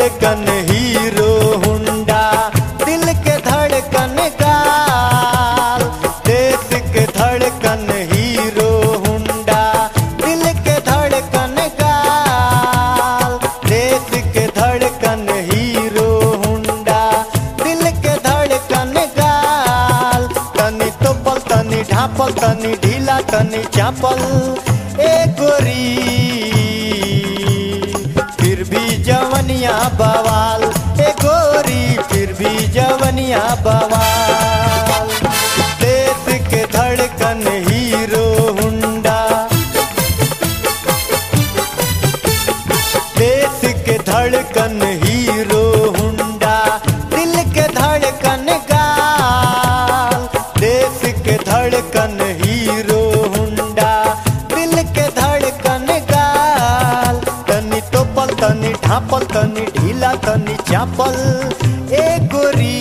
धड़कन hero Honda दिल के धड़कन गाल देश के धड़कन हीरो हुंडा दिल के धड़कन गाल देश के धड़कन हीरो हुंडा दिल के धड़कन गाल तनी तोपल तनी ढापल तनी ढीला तनी चापल ए गोरी फिर भी जवनिया बवाल ए गोरी फिर भी जवनिया बवाल देश के धड़कन हीरो हुंडा देश के धड़कन हीरो हुंडा दिल के धड़कन गाल देश के धड़कन हीरो हुंडा दिल के धड़कन गाल तनी तोपल तनी ढापल तनी ढीला तनी चापल ए गोरी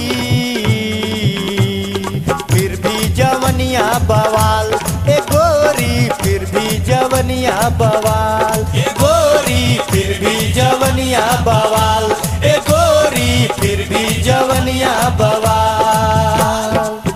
फिर भी जवनिया बवाल ए गोरी फिर भी जवनिया बवाल ए गोरी फिर भी जवनिया बवाल ए गोरी फिर भी जवनिया बवाल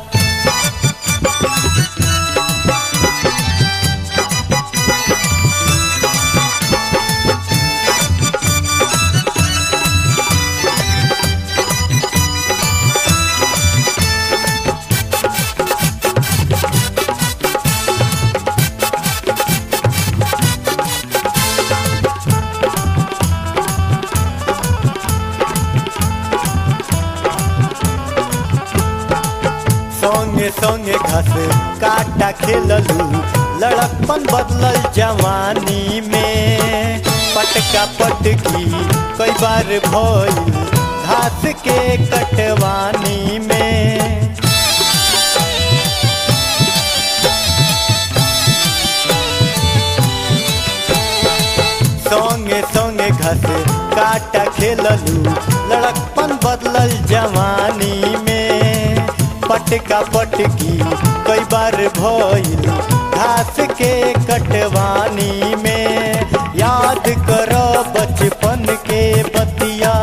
संगे संगे घास काटा खेललू लड़कपन बदलल जवानी में पटका पटकी कई बार भइल घास के कटवानी में संगे संगे घस काटा खेललू लड़कपन बदलल जवानी में पटका पटकी कई बार भइल घास के कटवानी में याद करो बचपन के बतिया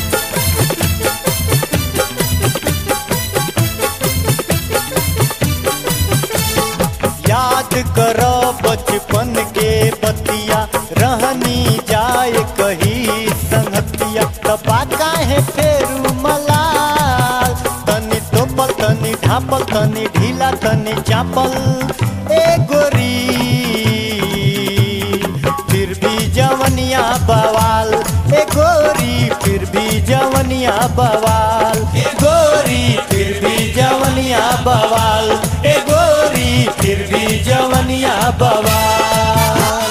याद करो बचपन के बतिया रहनी जाए कही संगतिया तपा काहे फेरू मलाल तनी तोपल तनी ढापल तनी ढीला तनी चापल ए गोरी फिर भी जवनिया बवाल ए गोरी फिर भी जवनिया बवाल ए गोरी फिर भी जवनिया बवाल ए गोरी फिर भी जवनिया बवाल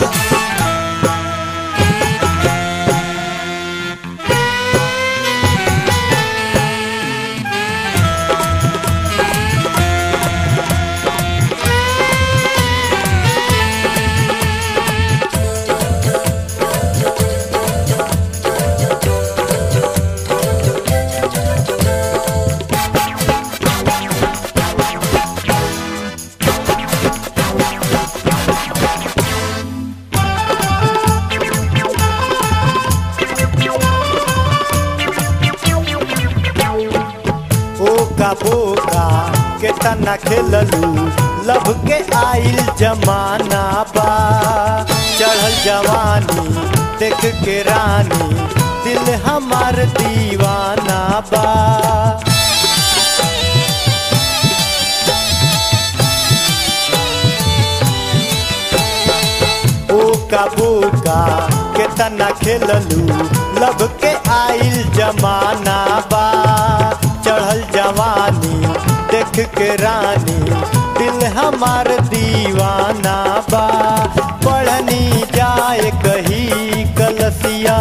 ओका बोका के तना खेललू लब के आइल जमाना बा चढ़ल जवानी देख के रानी दिल हमार दीवाना बा ओका बोका के तना खेललू लब के आइल जमाना बा चढ़ल जवानी देख के रानी दिल हमार दीवाना बा पढ़नी जाए कही कलसिया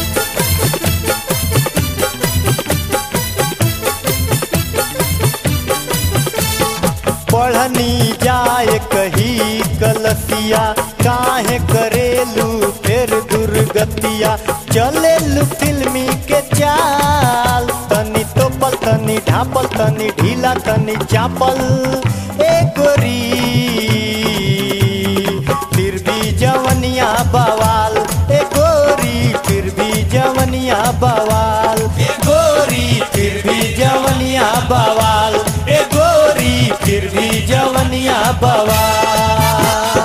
पढ़नी जाए कही कलसिया काहे करेलू फिर दुर्गतिया चलेलू फिल्मी के चाल तनी तोपल तनी ढापल तनी ढीला तनी चापल ए गोरी फिर भी जवनिया बवाल ए गोरी फिर भी जवनिया बवाल बवाल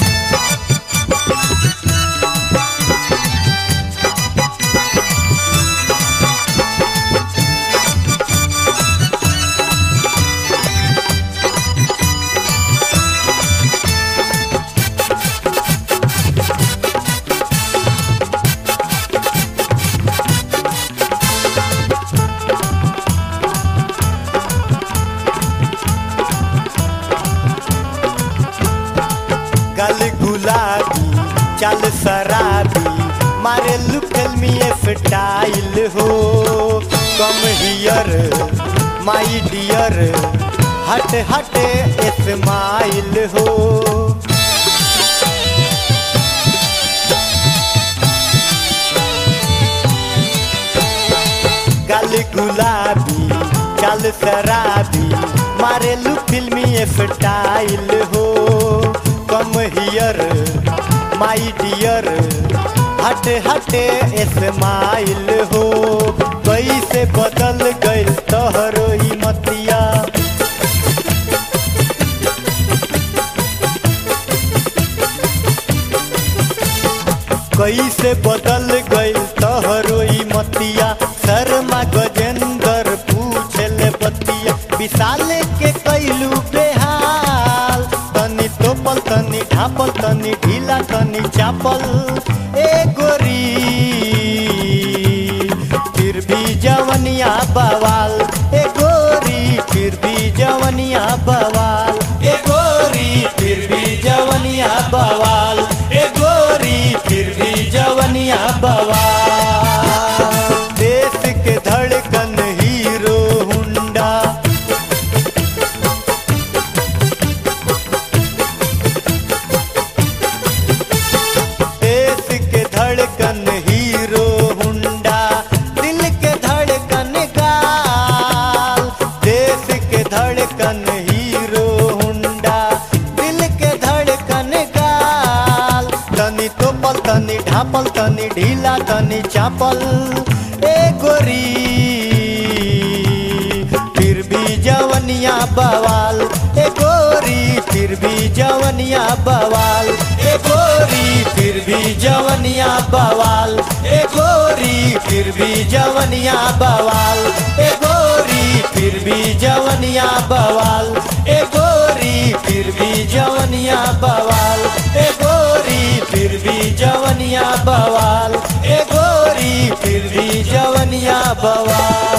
गल गुलाबी चल शराबी मारे लुकल में स्टाइल हो कम हियर माई डियर हट हट स्माइल हो गल गुलाबी चल शराबी मारे लू फिल्मी स्टाइल हो कम हियर माई डियर हट हटे स्माइल हो कैसे बदल गइल तोहरो ई मतिया कैसे बदल गइल तोहरो ई मतिया शर्मा गजेंद्र पूछले बतिया विशाल के कैलू बेहाल तनी तोपल तनी ढापल तनी ढीला तनी चापल ए गोरी फिर भी जवनिया बवाल ए गोरी फिर भी जवनिया बवाल ए गोरी फिर भी जवनिया बवाल ए गोरी फिर भी जवनिया बवाल देश के धड़कन हीरो हुंडा देश के धड़कन हीरो हुंडा दिल के धड़कन गाल देश के धड़कन हीरो हुंडा दिल के धड़कन गाल तनी तोपल तनी ढापल तनी ढीला तनी चापल ए गोरी फिर भी जवनिया बवाल ए गोरी फिर भी जवनिया बवाल ए गोरी फिर भी जवनिया बवाल ए गोरी फिर भी जवनिया बवाल ए गोरी फिर भी जवनिया बवाल ए गोरी फिर भी जवनिया बवाल ए गोरी फिर भी जवनिया बवाल ए गोरी फिर भी जवनिया बवाल